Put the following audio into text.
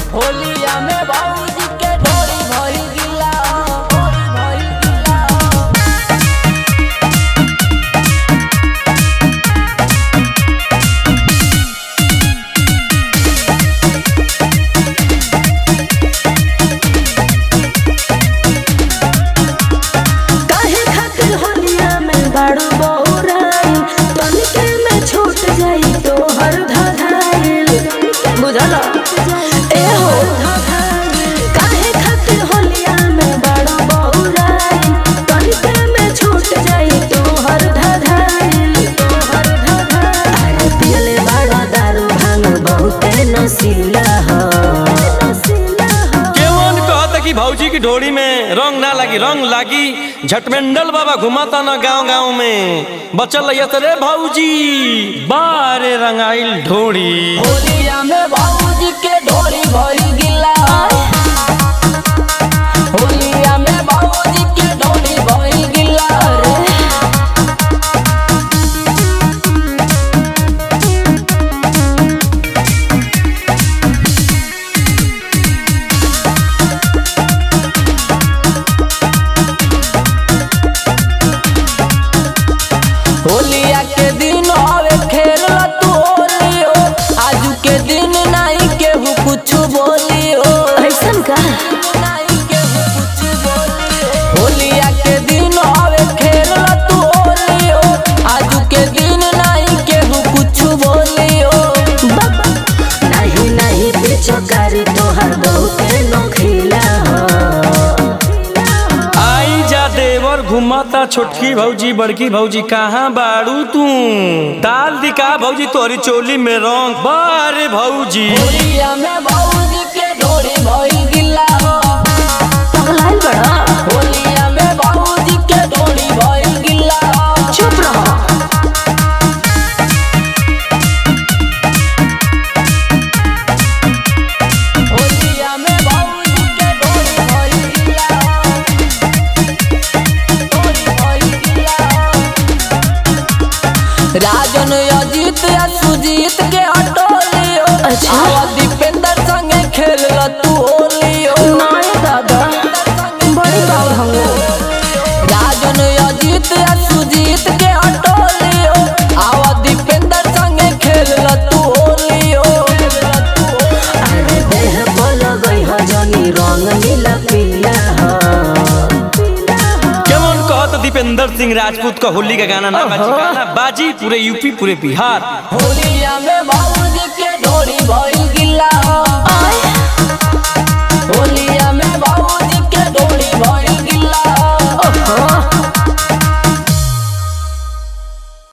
होलिया में बाबूजी के डोरी भरी गिला डोरी भरी गिला काहे खातिर होलिया में बड़ बौराई तनिके में छूट जाई तो हर धधाइल बुझल ए हो काहे खातिर होलिया में बड़ बौराई तनिके में छूट जाई तो हर धधाइल तो हर धधाइल अरे पियले बड़ा दारू भांग बहुते नशीला हो नशीला हो केवन कहता कि भौजी की ढोड़ी में रंग ना लगी रंग लागी झटमेंडल बाबा घुमाता ना गांव गांव में बचल रहिया तो रे भौजी बारे रंगाइल ढोड़ी होलिया में बाबूजी के डोरी भरी गिला होलिया में बाबूजी के डोरी भरी गिला होलिया के दिन आवे खेल तू होली हो आजू के दिन नहीं केहू कुछ बोली हो ऐसन का नहीं केहू कुछ बोली हो होलिया के दिन आवे खेल तू होली हो आजू के दिन नहीं केहू कुछ बोली हो बाबा नहीं नहीं पीछो करी तोहर बहुते नोखिला हो आई जा देवर घुमाता छोटकी भौजी बड़की भौजी कहाँ बाड़ू तू डाल दिका भौजी तोरी चोली में रंग बारे भौजी होलिया में बाबूजी के डोरी भई गिला हो पगलाइल बड़ा होलिया में बाबूजी के डोरी भई गिला हो चुप रहो होलिया में बाबूजी के डोरी भई गिला डोरी भई गिला राजन अजीत या सुजीत के हटोलियो अच्छा। आवा दीपेंद्र संगे खेल तू होलियो नाय दादा बड़ी बात हो राजन अजीत या सुजीत के हटोलियो आवा दीपेंद्र संगे खेल तू होलियो अरे देह बोल गई हो जनी रंग नीला पीला हो केवन कहत दीपेंद्र सिंह राजपूत का होली का गाना ना बाजी गाना बाजी पूरे यूपी पूरे बिहार होलिया में